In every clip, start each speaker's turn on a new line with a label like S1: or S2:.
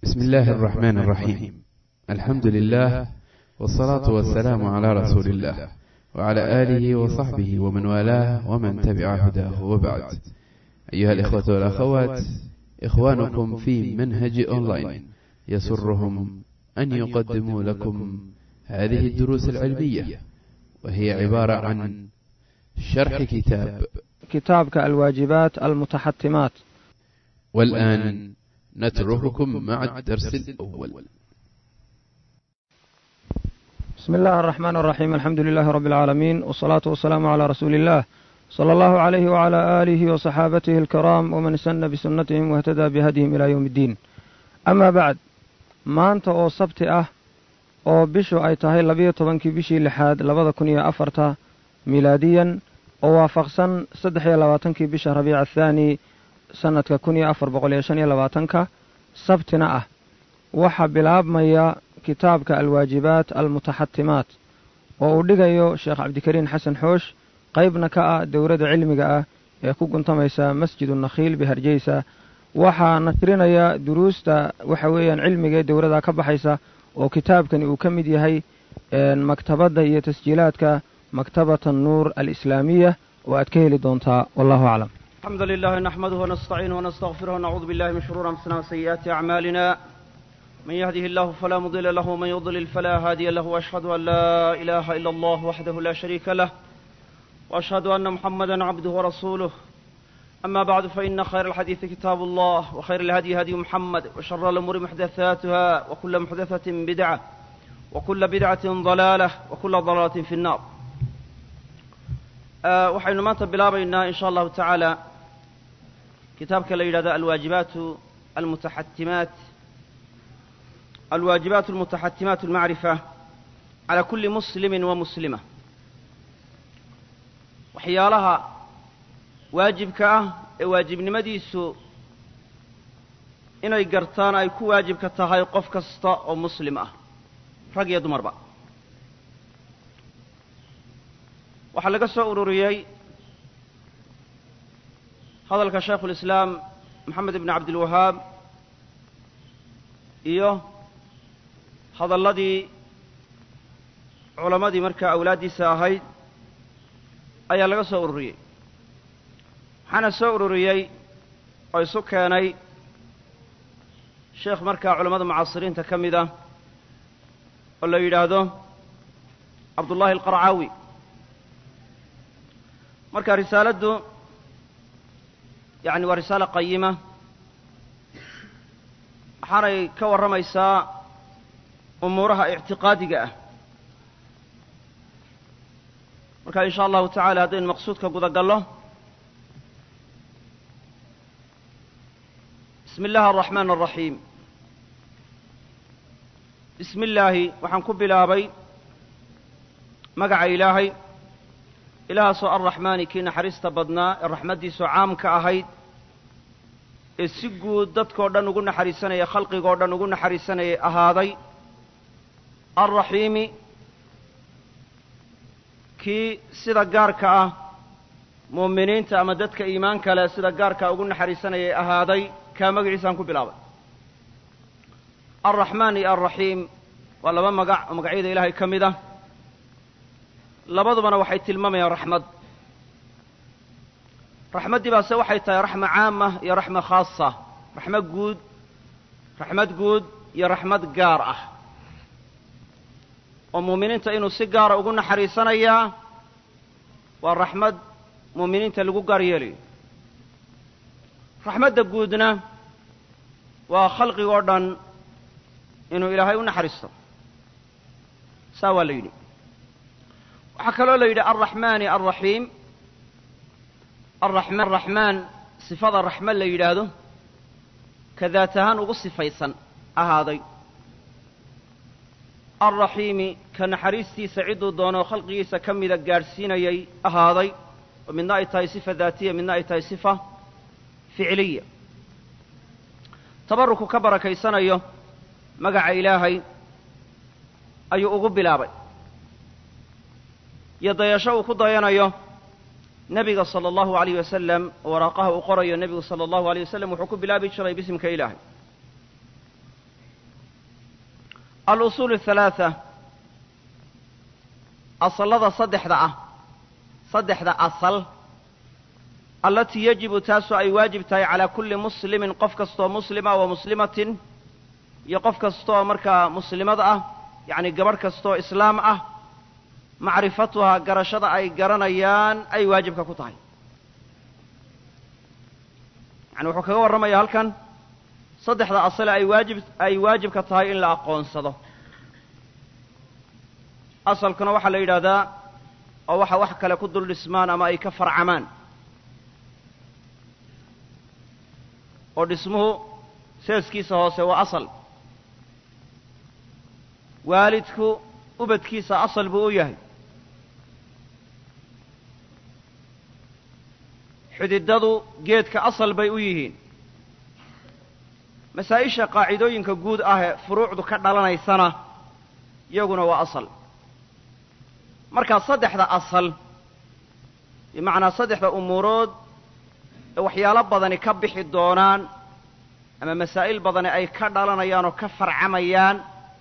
S1: بسم الله الرحمن الرحيم الحمد لله والصلاة والسلام على رسول الله وعلى آله وصحبه ومن والاه ومن تبع هداه وبعد أيها الإخوة والأخوات إخوانكم في منهج أونلاين يسرهم أن يقدموا لكم هذه الدروس العلمية وهي عبارة عن شرح كتاب
S2: كتابك الواجبات المتحتمات
S1: والآن نترككم مع الدرس الأول
S2: بسم الله الرحمن الرحيم الحمد لله رب العالمين والصلاة والسلام على رسول الله صلى الله عليه وعلى آله وصحابته الكرام ومن سن بسنتهم واهتدى بهديهم إلى يوم الدين أما بعد maanta oo sabti ah oo bishu ay tahay labiyo tobankii bishii lixaad labada kun iyo afarta milaadiyan oo waafaqsan saddex iyo labaatankii bisha rabiica athaani sannadka kun iyo afar boqol iyo shan iyo labaatanka sabtina ah waxaa bilaabmaya kitaabka alwaajibaat almutaxatimaat oo uu dhigayo sheekh cabdikariin xasan xoosh qaybna ka ah dowladda cilmiga ah ee ku guntamaysa masjidu nakhiil biharjeysa waxaa nashrinaya duruusta waxa weeyaan cilmiga ee dowladda ka baxaysa oo kitaabkani uu ka mid yahay maktabadda iyo tasjiilaadka maktabata nuur alislaamiya oo aad ka heli doontaa wallahu aclam
S3: الحمد لله نحمده ونستعينه ونستغفره ونعوذ بالله من شرور أنفسنا وسيئات أعمالنا من يهده الله فلا مضل له ومن يضلل فلا هادي له وأشهد أن لا إله إلا الله وحده لا شريك له وأشهد أن محمدا عبده ورسوله أما بعد فإن خير الحديث كتاب الله وخير الهدي هدي محمد وشر الأمور محدثاتها وكل محدثة بدعة وكل بدعة ضلالة وكل ضلالة في النار أه waxaynu maanta bilaabaynaa in sha allahu tacaala kitaabka la yidhahdo alwaajibaat almutaxatimaat alwaajibaat almutaxatimaat almacrifa cala kuli muslimi wa muslima waxyaalaha waajibka ah ee waajibnimadiisu inay gartaan ay ku waajibka tahay qof kasta oo muslim ah rag iyo dumarba waxaa laga soo ururiyey hadalka shaykhu lislaam moxamed ibn cabdilwahaab iyo hadalladii culammadii markaa awlaaddiisa ahayd ayaa laga soo ururiyey waxaana soo ururiyey oo isu keenay sheekh markaa culammada mucaasiriinta ka mid ah oo la yidhaahdo cabdullaahi alqarcaawi marka risaaladdu yacni waa risaalo qayima waxaanay ka warramaysaa umuuraha ictiqaadiga ah marka in sha allahu tacaala haddaynu maqsuudka guda gallo bismi illaahi araxmaan araxiim bismi illaahi waxaan ku bilaabay magaca ilaahay ilaahaasoo arraxmaani kii naxariista badnaa ee raxmaddiisu caam ka ahayd ee si guud dadkoo dhan ugu naxariisanaya khalqigoo dhan ugu naxariisanayay ahaaday alraxiimi kii sida gaarka ah mu'miniinta ama dadka iimaanka leh sida gaarkaa ugu naxariisanayay ahaaday kaa magaciisaan ku bilaabay alraxmaan iyo alraxiim waa laba magac oo magacyada ilaahay ka mid ah labadubana waxay tilmaamayaan raxmad raxmaddii baase waxay tahay raxma caama iyo raxma khaasa raxmo guud raxmad guud iyo raxmad gaar ah oo muuminiinta inuu si gaara ugu naxariisanayaa waa raxmad muuminiinta lagu gaar yeelayo raxmadda guudna waa khalqigoo dhan inuu ilaahay u naxariisto saa waa la yidhi waxaa kaloo la yidhi alraxmaani alraxiim arraxmaan raxmaan sifada raxma la yidhaahdo ka daat ahaan ugu sifaysan ahaaday alraxiimi ka naxariistiisa cidduu doono khalqigiisa ka mida gaadhsiinayay ahaaday oo midna ay tahay sifa daatiya midna ay tahay sifa ficiliya tabaruku ka barakaysanayo magaca ilaahay ayuu ugu bilaabay iyo dayasho uu ku dayanayo nebiga sala allahu alayh wasalam oo waraaqaha uu qorayo nebigu sala allahu alayh wasalam wuxuu ku bilaabi jiray bisimka ilaahay alusuul athalaatha asallada saddexda ah saddexda asal allatii yajibu taasoo ay waajib tahay calaa kulli muslimin qof kastoo muslima wa muslimatin iyo qof kastooo markaa muslimad ah yacni gabadh kastooo islaam ah macrifatuhaa garashada ay garanayaan ay waajibka ku tahay yani wuxuu kaga warramaya halkan saddexda asale ay waajib ay waajibka tahay in la aqoonsado asalkuna waxaa la yidhaahdaa oo waxa wax kale ku dul dhismaan ama ay ka farcamaan oo dhismuhu seeskiisa hoose waa asal waalidku ubadkiisa asal buu u yahay xididadu geedka asal bay u yihiin masaa-isha qaacidooyinka guud ah ee furuucdu ka dhalanaysana iyaguna waa asal markaa saddexda asal bimacnaa saddexda umuurood ee waxyaalo badani ka bixi doonaan ama masaa'il badani ay ka dhalanayaan oo ka farcamayaan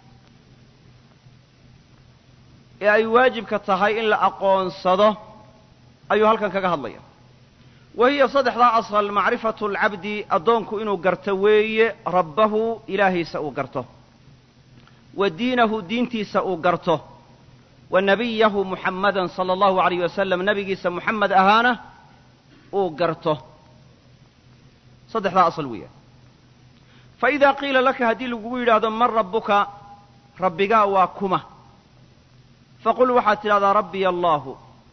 S3: ee ay waajibka tahay in la aqoonsado ayuu halkan kaga hadlaya wa hiya saddexdaa asal macrifatu alcabdi addoonku inuu garto weeye rabbahu ilaahiisa uu garto wa diinahu diintiisa uu garto wa nabiyahu muxammadan sala allahu alayh wasalam nebigiisa muxamed ahaana uu garto saddexdaa asal weeyaan fa idaa qiila laka haddii lagugu yidhaahdo man rabbuka rabbigaa waa kuma faqul waxaad tidhahdaa rabbiya allaahu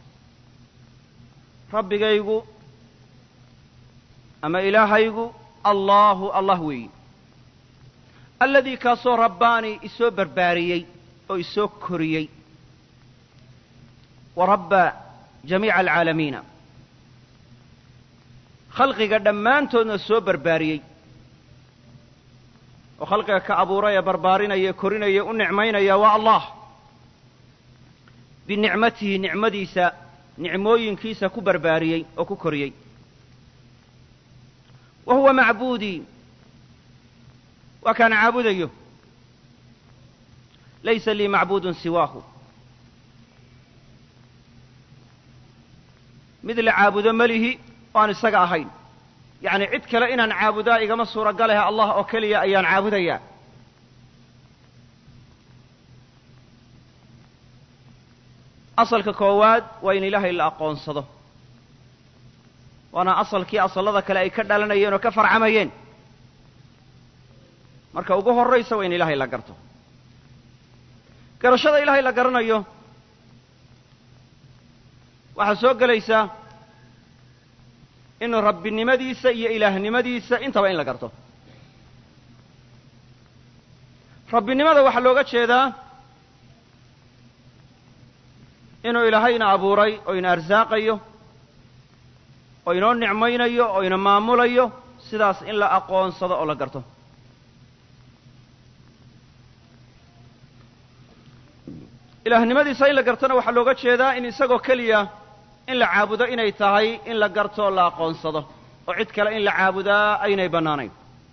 S3: rabbigaygu ama ilaahaygu allaahu allah weeyi alladii kaasoo rabbaanii isoo barbaariyey oo isoo koriyey wa rabba jamiica alcaalamiina khalqiga dhammaantoodna soo barbaariyey oo khalqiga ka abuuray ee barbaarinaya korinaya u nicmaynaya waa allah binicmatihi nicmadiisa nicmooyinkiisa ku barbaariyey oo ku koriyey wa huwa macbuudii waa kaan caabudayo laysa lii macbuudun siwaahu mid la caabudo melihi oo aan isaga ahayn yacni cid kale inaan caabudaa igama suuragalahe allah oo keliya ayaan caabudayaa asalka koowaad waa in ilaahay la aqoonsado waana asalkii asallada kale ay ka dhalanayeen oo ka farcamayeen marka ugu horraysa waa in ilaahay la garto garashada ilaahay la garanayo waxaa soo gelaysaa in rabbinimadiisa iyo ilaahnimadiisa intaba in la garto rabbinimada waxaa looga jeedaa inuu ilaahayna abuuray oo ina arsaaqayo oo inoo nicmaynayo oo ina maamulayo sidaas in la aqoonsado oo la garto ilaahnimadiisa in la gartona waxaa looga jeedaa in isagoo keliya in la caabudo inay tahay in la garto oo la aqoonsado oo cid kale in la caabudaa aynay bannaanayn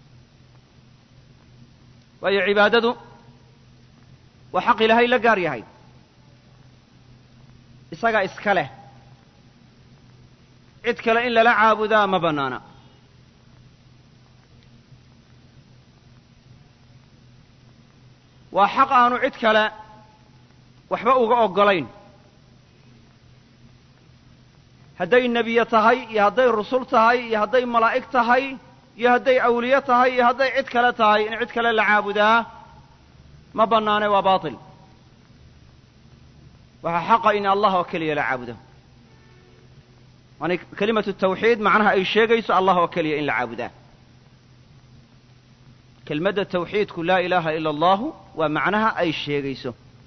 S3: waayo cibaadadu waa xaq ilaahay la gaar yahay isagaa iska leh cid kale in lala caabudaa ma bannaana waa xaq aanu cid kale waxba uga oggolayn hadday nebiye tahay iyo hadday rusul tahay iyo hadday malaa'ig tahay iyo hadday awliye tahay iyo hadday cid kale tahay in cid kale la caabudaa ma bannaane waa baatil waxaa xaqa in allah oo keliya la caabudo waana kelimatu tawxiid macnaha ay sheegayso allah oo keliya in la caabudaa kelmadda tawxiidku laa ilaaha ila allahu waa macnaha ay sheegayso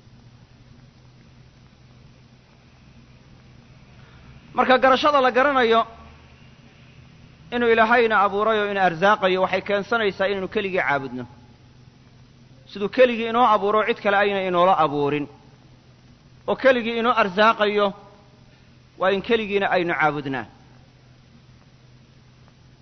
S3: marka garashada la garanayo inuu ilaahayna abuuray oo ina arsaaqayo waxay keensanaysaa inaynu keligii caabudno siduu keligii inoo abuuro cid kale ayna inoola abuurin oo keligii inoo arsaaqayo waa in keligiina aynu caabudnaa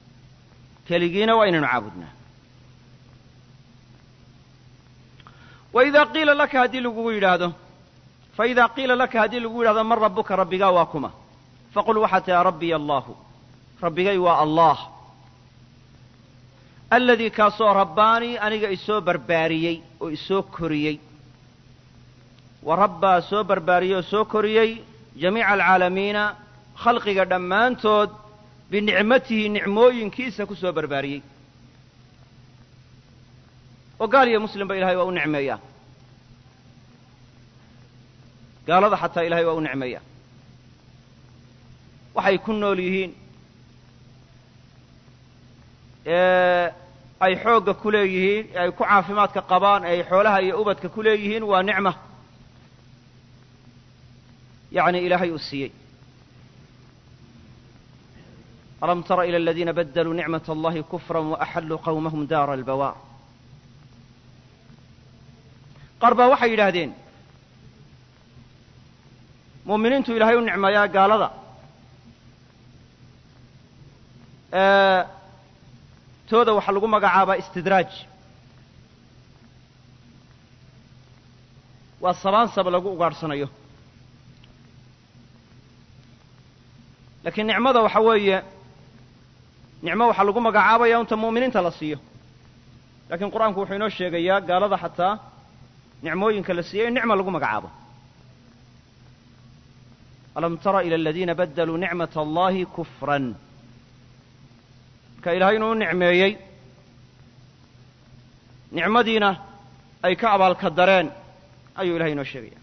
S3: keligiina waa inaynu caabudnaa waidaa qiila laka haddii lagugu yidhaahdo faidaa qiila laka haddii lagu yidhahdo man rabbuka rabbigaa waa kuma faqul waxaad tihaa rabbiya allaahu rabbigay waa allah aladii kaasoo rabbaanii aniga isoo barbaariyey oo isoo koriyey wa rabbaa soo barbaariyey oo soo koriyey jamiica alcaalamiina khalqiga dhammaantood binicmatihi nicmooyinkiisa ku soo barbaariyey oo gaal iyo muslimba ilahay waa u nicmeeyaa gaalada xataa ilahay waa u nicmeeyaa waxay ku nool yihiin ee ay xoogga ku leeyihiin ee ay ku caafimaadka qabaan ee ay xoolaha iyo ubadka ku leeyihiin waa nicma yacni ilaahay uu siiyey alam tara ila aladiina badaluu nicmat allahi kufra waaxalluu qawmahum daara albawaar qaar baa waxay yidhaahdeen muuminiintu ilaahay u nicmeeyaa gaalada tooda waxaa lagu magacaabaa istidraaj waa sabaansab lagu ugaadhsanayo laakiin nicmada waxa weeye nicmo waxaa lagu magacaabaya unta mu'miniinta la siiyo lakiin qur-aanku wuxuu inoo sheegayaa gaalada xataa nicmooyinka la siiyey in nicma lagu magacaabo alam tara ila aladiina badaluu nicmat allahi kufran marka ilahay inuu u nicmeeyey nicmadiina ay ka abaalka dareen ayuu ilahay inoo sheegaya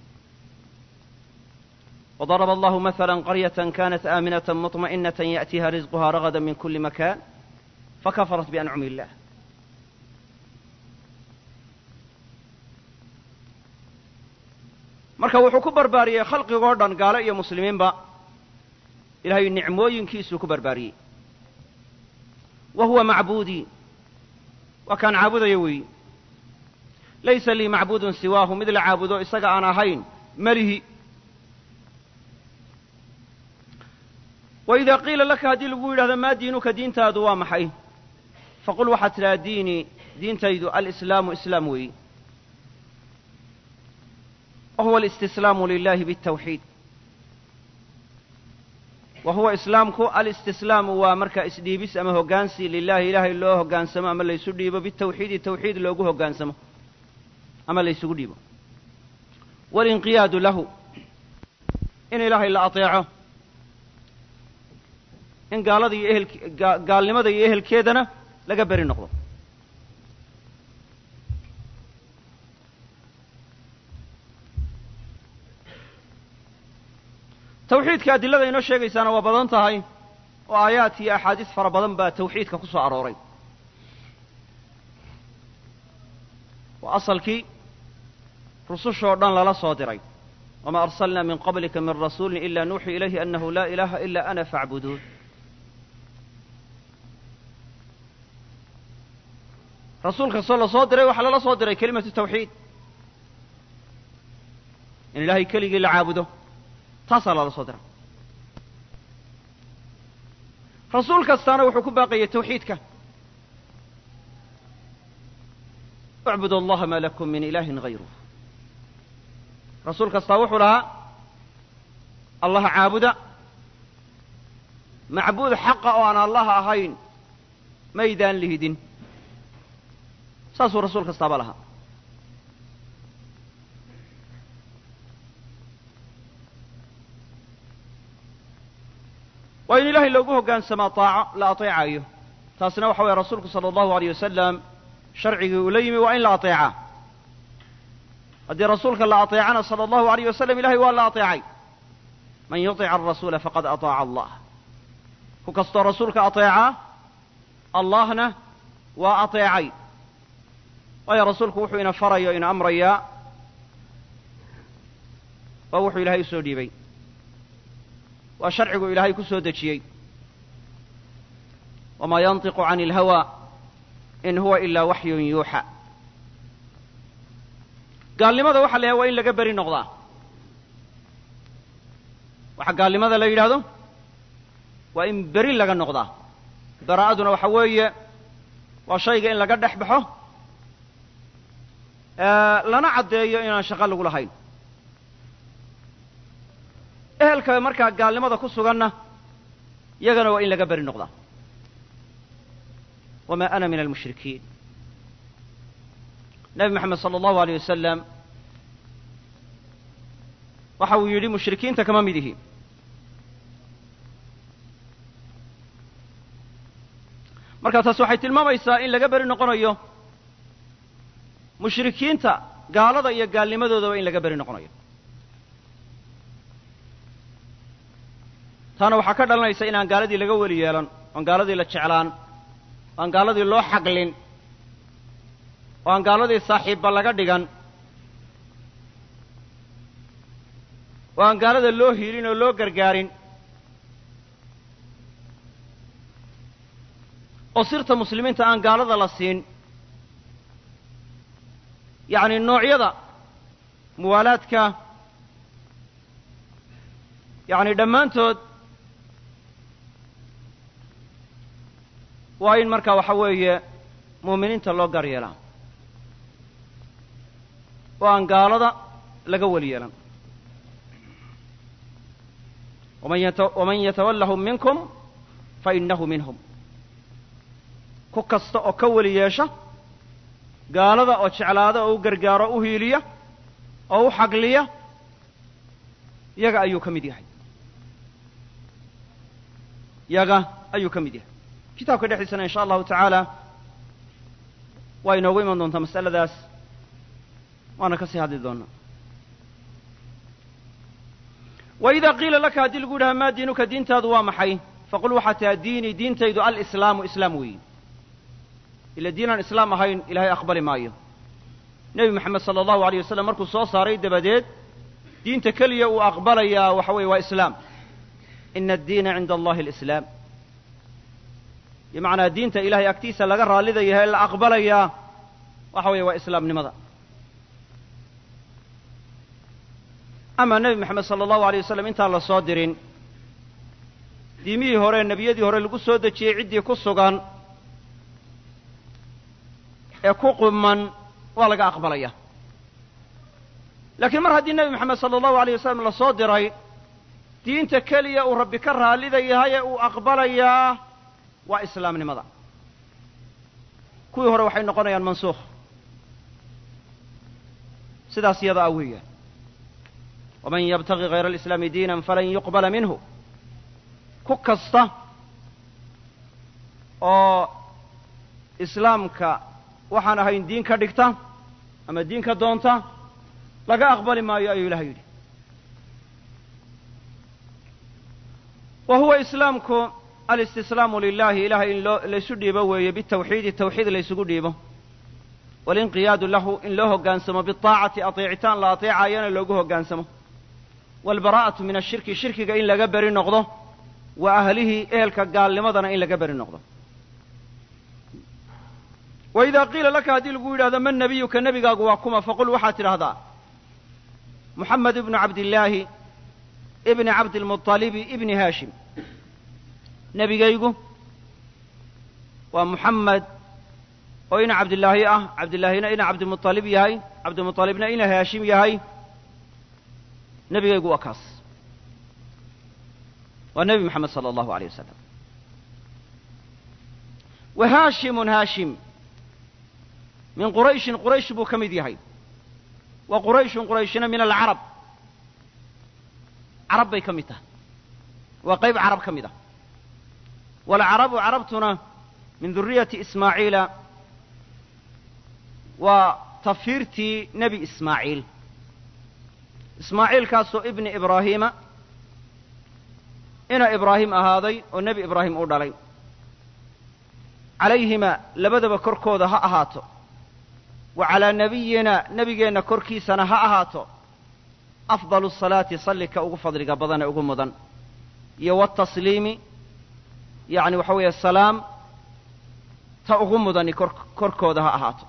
S3: وضرب الله مثلا قرية كانت آمنة مطمئنة يأتيها رزقها رغدا من كل مكان فكفرت بأنعم الله marka wuxuu ku barbaariyey khalqigoo dhan gaalo iyo muslimiinba ilahay nicmooyinkiisuu ku barbaariyey wa huwa macbuudii waa kaan caabudaya weeyi laysa lii macbuudun siwaahu mid la caabudo isaga aan ahayn melihi waidaa qiila laka haddii lagu yidhahdo maa diinuka diintaadu waa maxay faqul waxaad tidhaha diinii diintaydu alislaamu islaam weeyi wa huwa alistislaamu lilahi biاtawxiid wa huwa islaamku alistislaamu waa marka isdhiibis ama hoggaansi lilahi ilaahay loo hoggaansamo ama laysu dhiibo bitawxiidi tawxiid loogu hoggaansamo ama laysugu dhiibo walinqiyaadu lahu in ilaahay la ateeco in gaalada iyo ehelk gaalnimada iyo ehelkeedana laga beri noqdo tawxiidka adilada inoo sheegaysaana waa badan tahay oo aayaad iyo axaadiis fara badan baa tawxiidka ku soo arooray waa asalkii rusushoo dhan lala soo diray wamaa arsalnaa min qablika min rasuulin ila nuuxii ilayhi annahu laa ilaaha ila ana faacbuduun rasuul kastoo la soo diray waxaa lala soo diray kelimatu tawxiid in ilaahay keligii la caabudo taasaa lala soo diray rasuul kastaana wuxuu ku baaqayay tawxiidka اcbud allaha ma lakum min ilahin hayruh rasuul kastaa wuxuu lahaa allaha caabuda macbuud xaqa oo aan allaha ahayn maydaan lihidin saasuu rasuul kastaaba lahaa waa in ilaahay loogu hoggaansamaa taaco la ateecayo taasina waxa weeye rasuulku sala allahu aleyh wasalam sharcigii uu la yimi waa in la ateecaa haddii rasuulka la ateecana sala allahu aleyh wasalam ilahay waa la ateecay man yuطic arasuula faqad aطaaca allah ku kastoo rasuulka ateecaa allahna waa ateecay waayo rasuulku wuxuu ina farayo ina amrayaa waa wuxuu ilaahay usoo dhiibay waa sharcigu ilaahay ku soo dejiyey wamaa yantiqu can اlhawa in huwa ilaa waxyun yuuxa gaalnimada waxa la yahay waa in laga beri noqdaa waxa gaalnimada la yidhaahdo waa in beri laga noqdaa baraa'aduna waxa weeye waa shayga in laga dhex baxo lana caddeeyo inaan shaqo lagu lahayn ehelka markaa gaalnimada ku suganna yagana waa in laga beri noqdaa wamaa ana min almushrikiin nebi moxamed sala allahu aleyh wasalam waxa uu yidhi mushrikiinta kama mid ihi marka taas waxay tilmaamaysaa in laga beri noqonayo mushrikiinta gaalada iyo gaalnimadoodaba in laga beri noqonayo taana waxaa ka dhalanaysa inaan gaaladii laga weli yeelan oan gaaladii la jeclaan o aan gaaladii loo xaqlin oo aan gaaladii saaxiibba laga dhigan oo aan gaalada loo hiilin oo loo gargaarin oo sirta muslimiinta aan gaalada la siin yacni noocyada muwaalaadka yacni dhammaantood waa in marka waxa weeye muuminiinta loo gaar yeelaa oo aan gaalada laga weli yeelan waman yatawallahum minkum fa innahu minhum ku kasta oo ka weli yeesha gaalada oo jeclaada oo u gargaaro o u hiiliya oo u xagliya yaga ayuu ka mid yahay yaga ayuu ka mid yahay kitaabka dhexdiisana insha allahu tacaala waa inoogu iman doontaa mas'aladaas waana ka sii hadli doonaa wa idaa qiila laka haddii lagu yidhaha maa diinuka diintaadu waa maxay faqul waxaa taha diinii diintaydu alislaamu islaam weeyi ila diinaan islaam ahayn ilaahay aqbali maayo nebi moxamed sala allahu aleyh wasalam markuu soo saaray dabadeed diinta keliya uu aqbalayaa waxa weeye waa islaam ina addiina cinda allahi alislaam bimacnaa diinta ilahay agtiisa laga raallida yahay la aqbalayaa waxa weeye waa islaamnimada ama nebi moxamed sala allahu aleyh wasalam intaan la soo dirin diimihii hore nebiyadii hore lagu soo dejiyey ciddii ku sugan ee ku quman waa laga aqbalaya laakiin mar haddii nebi moxamed sala allahu aleyh wasalam la soo diray diinta keliya uu rabbi ka raallida yahay ee uu aqbalayaa waa islaamnimada kuwii hore waxay noqonayaan mansuukh sidaas iyada ah weeyaan waman yabtagi hayra alislaami diinan falan yuqbala minhu ku kasta oo islaamka waxaan ahayn diin ka dhigta ama diin ka doonta laga aqbali maayo ayuu ilahay yidhi wa huwa islaamku alistislaamu lilahi ilahay in loo laysu dhiibo weeye bitawxiidi tawxiid laysugu dhiibo walinqiyaadu lahu in loo hoggaansamo biaacati ateecitaan la ateecaayana loogu hoggaansamo waalbaraa'atu min ashirki shirkiga in laga beri noqdo wa ahlihi ehelka gaalnimadana in laga beri noqdo wa idaa qiila laka haddii lagu yidhahdo man nebiyuka nebigaagu waa kuma faqul waxaad tidhaahdaa muxamed ibnu cabdillaahi ibni cabdilmuطalibi ibni haashim nebigaygu waa muxamed oo ina cabdillaahi ah cabdillaahina ina cabdimuطalib yahay cabdimuطalibna ina haashim yahay nebigaygu waa kaas waa nebi moxamed sala allahu aleyh wasalam wa haashimun haashim min qurayshin quraysh buu ka mid yahay wa qurayshun qurayshina min alcarab carab bay ka mid tahay waa qayb carab ka mid ah waalcarabu carabtuna min duriyati ismaaciila waa tafiirtii nebi ismaaciil ismaaciilkaasoo ibni ibraahiima ina ibraahim ahaaday oo nebi ibraahim u dhalay calayhima labadaba korkooda ha ahaato wa calaa nebiyina nebigeenna korkiisana ha ahaato afdalu salaati sallika ugu fadliga badan ee ugu mudan iyo watasliimi yacni waxa weeye salaam ta ugu mudani kor korkooda ha ahaato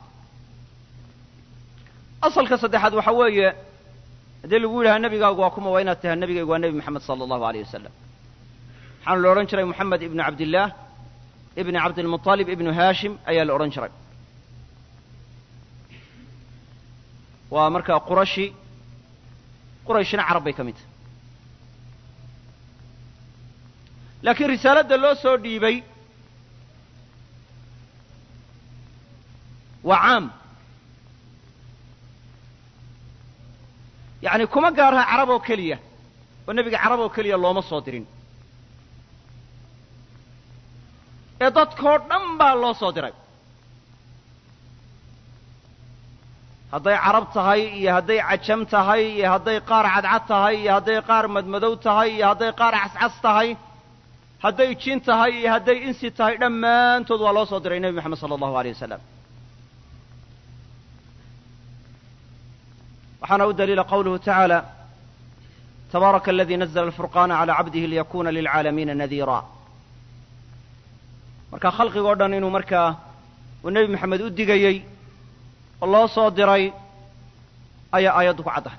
S3: asalka saddexaad waxa weeye haddii lagu yidhaha nebigaagu waa kuma waa inaad tahay nebigaygu waa nebi moxamed sala allahu aleyh wasalam waxaana la odhan jiray moxamed ibnu cabdillaah ibni cabdilmuطalib ibnu haashim ayaa la odhan jiray waa markaa qurashi qurayshina carab bay ka mid tahay laakiin risaaladda loo soo dhiibay waa caam yacni kuma gaaraha carab oo keliya oo nebiga carab oo keliya looma soo dirin ee dadkoo dhan baa loo soo diray hadday carab tahay iyo hadday cajam tahay iyo hadday qaar cadcad tahay iyo hadday qaar madmadow tahay iyo hadday qaar cascas tahay hadday jin tahay iyo hadday insi tahay dhammaantood waa loo soo diray nebi moxamed sala allahu aleyh wasalam waxaana u daliila qawluhu tacaala tabaaraka aladii nazla alfurqaana calaa cabdihi liyakuna lilcaalamiina nadiira marka khalqigoo dhan inuu markaa uu nebi moxamed u digayey oo loo soo diray ayaa aayaddu ku caddahay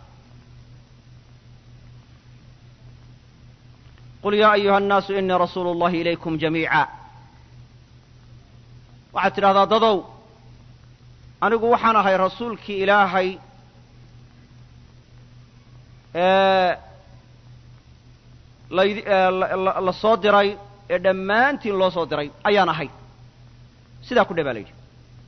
S3: qul yaa ayuha annaasu inii rasuulu اllahi ilaykum jamiica waxaad tidhahdaa dadow anigu waxaan ahay rasuulkii ilaahay la soo diray ee dhammaantiin loo soo diray ayaan ahay sidaa ku dhe baa la yidhi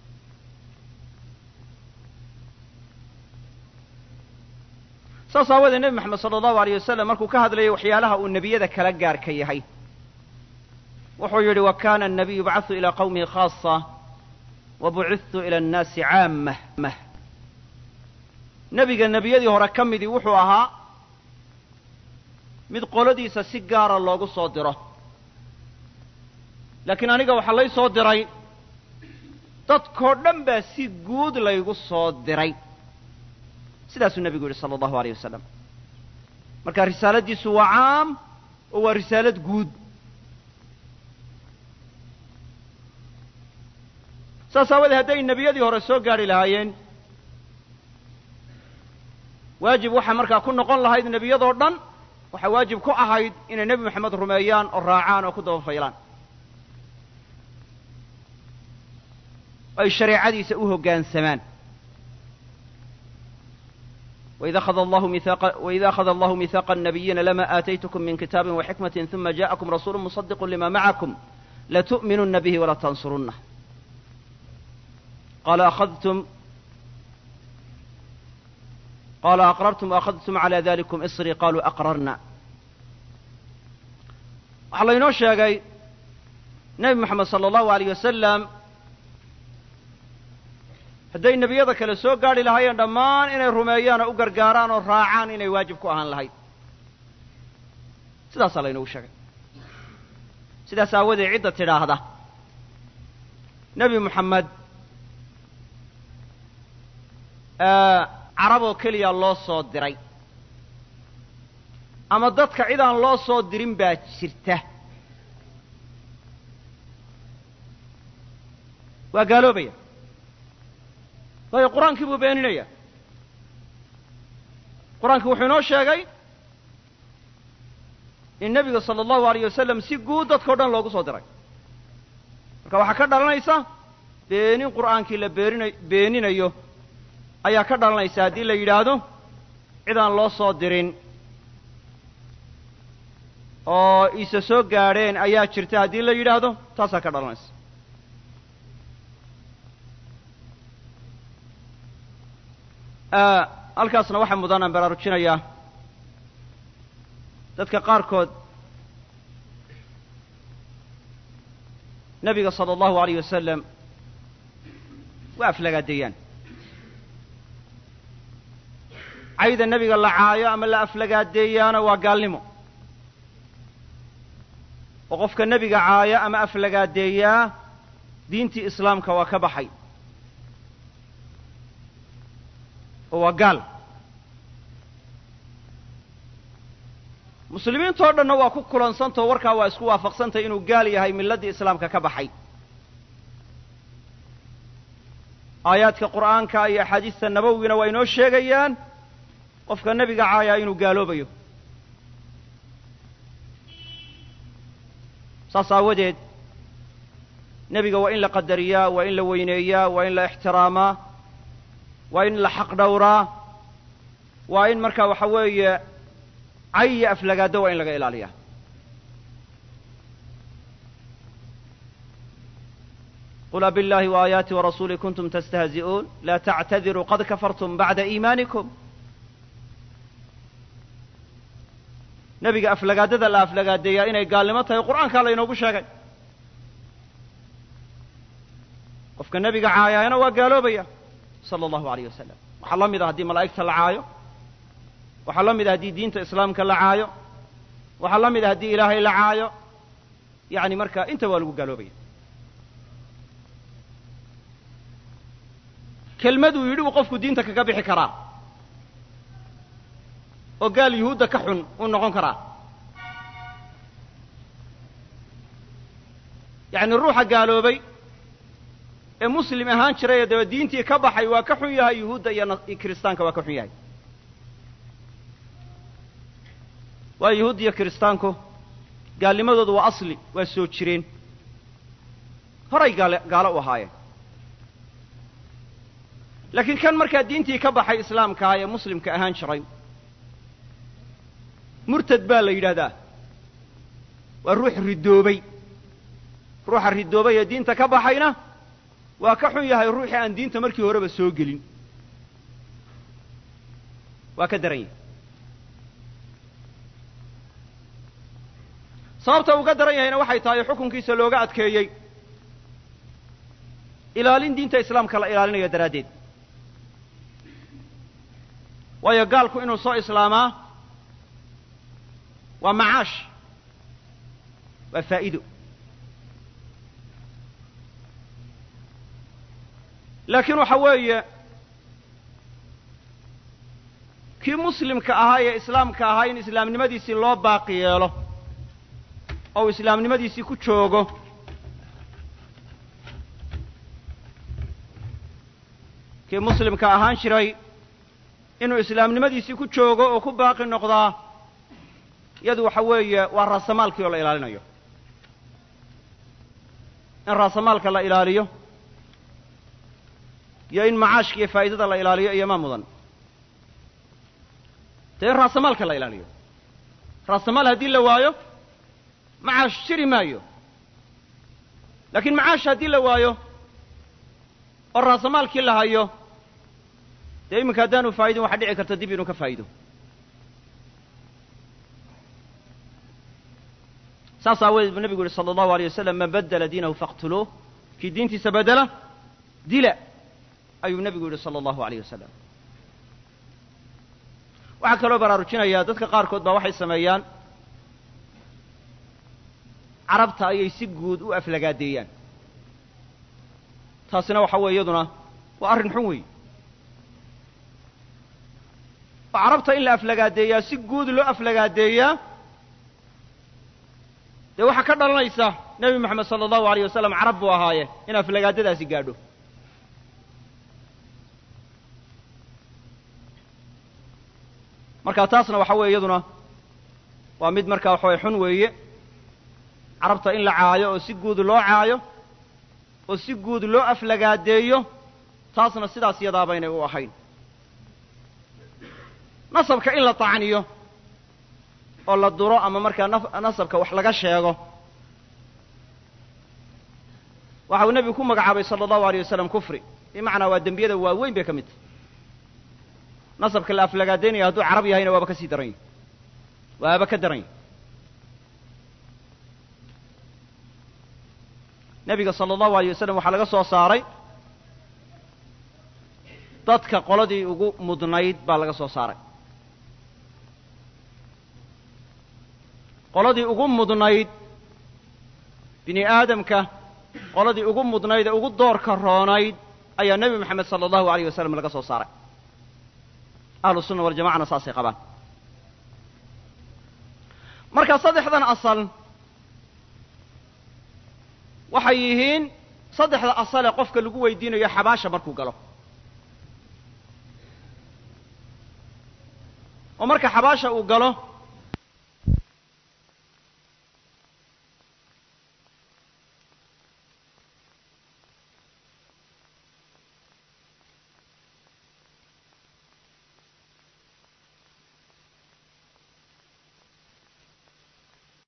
S3: saas aawoodee nebi moxamed sala allahu aleyh wasalam markuu ka hadlayay waxyaalaha uu nebiyada kala gaarka yahay wuxuu yidhi wa kana annabiyu yubcathu ilaa qawmihi khaasa wa bucittu ila annaasi caamah mah nebiga nebiyadii hore ka midii wuxuu ahaa mid qoladiisa si gaara loogu soo diro laakiin aniga waxaa lay soo diray dadkoo dhan baa si guud laygu soo diray sidaasuu nebigu yidhi sala allahu aleyh wasalam marka risaaladiisu waa caam oo waa risaalad guud saas aawadee hadday nebiyadii hore soo gaadhi lahaayeen waajib waxaa markaa ku noqon lahayd nebiyadoo dhan waxaa waajib ku ahayd inay nebi moxamed rumeeyaan oo raacaan oo ku daba faylaan ay shareecadiisa u hoggaansamaan وإذا أخذ الله ميثاق وإذا أخذ الله ميثاق النبيين لما آتيتكم من كتاب وحكمة ثم جاءكم رسول مصدق لما معكم لتؤمنن به ولا تنصرنه قال أخذتم قال أقررتم وأخذتم على ذلكم إصري قالوا أقررنا waxaa laynoo sheegay nebi moxamed sala allahu aleyh wasalam hadday nebiyada kale soo gaadhi lahaayeen dhammaan inay rumeeyaan oo u gargaaraan oo raacaan inay waajib ku ahaan lahayd sidaasaa laynoogu sheegay sidaas aawadeed cidda tidhaahda nebi moxamed carab oo keliya loo soo diray ama dadka cid aan loo soo dirin baa jirta waa gaaloobaya waayo qur-aankii buu beeninaya qur-aankii wuxuu inoo sheegay in nebiga sala allahu alayh wasalam si guud dadkao dhan loogu soo diray marka waxaa ka dhalanaysa beenin qur'aankii la beenina beeninayo ayaa ka dhalanaysa haddii la yidhaahdo cid aan loo soo dirin oo iise soo gaadheen ayaa jirta haddii la yidhaahdo taasaa ka dhalanaysa halkaasna waxaa mudanaan baraarujinayaa dadka qaarkood nebiga sala allahu alayh wasalam waa aflagaadeeyaan cayda nebiga la caayo ama la aflagaadeeyaana waa gaalnimo oo qofka nebiga caaya ama aflagaadeeyaa diintii islaamka waa ka baxay oo waa gaal muslimiintoo dhanna waa ku kulansantao warkaa waa isku waafaqsantay inuu gaal yahay milladdii islaamka ka baxay aayaadka qur'aanka iyo axaadiista nabowigina waa inoo sheegayaan qofka nebiga caayaa inuu gaaloobayo saas aawadeed nebiga waa in la qadariyaa waa in la weyneeyaa waa in la ixtiraamaa waa in la xaq dhowraa waa in markaa waxa weeye cay iyo aflagaado waa in laga ilaaliyaa qul abiاllahi وaayaati warasuuli kuntum tastahzi'uun la tactadiruu qad kafartum bacda iimaanikum nebiga aflagaadada la aflagaadeeyaa inay gaalnimo tahay qur'aankaa laynoogu sheegay qofka nebiga caayaayana waa gaaloobaya sala allahu alayh wasalam waxaa la mid a haddii malaa'igta la caayo waxaa la mid a haddii diinta islaamka la caayo waxaa la mid a haddii ilaahay la caayo yacni marka inta waa lagu gaaloobaya kelmaduu yidhi uu qofku diinta kaga bixi karaa oo gaal yuhuudda ka xun uu noqon karaa yacni ruuxa gaaloobay ee muslim ahaan jiray ee daba diintii ka baxay waa ka xun yahay yuhuudda iyo kiristaanka waa ka xun yahay waa yuhuud iyo kiristaanku gaalnimadoodu waa asli waa soo jireen horay gaale gaalo u ahaayeen laakiin kan markaa diintii ka baxay islaamkaah ee muslimka ahaan jiray murtad baa la yidhaahdaa waa ruux ridoobay ruuxa ridoobay ee diinta ka baxayna waa ka xun yahay ruuxii aan diinta markii horeba soo gelin waa ka daran yahay sababta uga daran yahayna waxay tahay xukunkiisa looga adkeeyey ilaalin diinta islaamka la ilaalinayo daraaddeed waayo gaalku inuu soo islaamaa waa macaash waa faa'iido laakiin waxa weeye kii muslimka ahaa ee islaamka ahaa in islaamnimadiisii loo baaqi yeelo oo uu islaamnimadiisii ku joogo kii muslimka ahaan jiray inuu islaamnimadiisii ku joogo oo ku baaqi noqdaa iyadu waxa weeye waa raasamaalkii oo la ilaalinayo in raasamaalka la ilaaliyo iyo in macaashka iyo faa'idada la ilaaliyo iyo ma mudan dee in raasamaalka la ilaaliyo raasamaal haddii la waayo macaash jiri maayo laakiin macaash haddii la waayo oo raasamaalkii la hayo dee iminka haddaanu faa'idin waxaa dhici karta dib inuu ka faa'ido saas aawadeed buu nebigu yihi sala allahu aleyh wasalam man baddala diinahu faqtuluuh kii diintiisa bedela dila ayuu nebigu yidhi sala allahu aleyh wasalam waxaa kaloo baraarujinayaa dadka qaarkood baa waxay sameeyaan carabta ayay si guud u aflagaadeeyaan taasina waxa weeye iyaduna waa arrin xun weey oo carabta in la aflagaadeeyaa si guud loo aflagaadeeyaa dee waxaa ka dhalanaysa nebi moxamed sala allahu aleyh wasalam carab buu ahaaye in aflagaadadaasi gaadho marka taasna waxa weeye iyaduna waa mid markaa waxa weye xun weeye carabta in la caayo oo si guud loo caayo oo si guud loo aflagaadeeyo taasna sidaas yadaa baynay u ahayn nasabka in la tacniyo oo la duro ama markaa nasabka wax laga sheego waxa uu nebigu ku magacaabay sala allahu aleyh wasalam kufri bimacnaa waa dembiyada waaweyn bay ka mid tahy nasabka la aflagaadaynaya hadduu carab yahayna waaba ka sii daran yahy waaba ka daran yahy nebiga sala allahu aleyh wasalam waxaa laga soo saaray dadka qoladii ugu mudnayd baa laga soo saaray qoladii ugu mudnayd bini aadamka qoladii ugu mudnayd ee ugu doorka roonayd ayaa nebi moxamed sala allahu aleyh wasalam laga soo saaray ahlu sunna waljamacana saasay qabaan marka saddexdan asal waxay yihiin saddexda asal ee qofka lagu weydiinayo xabaasha markuu galo oo marka xabaasha uu galo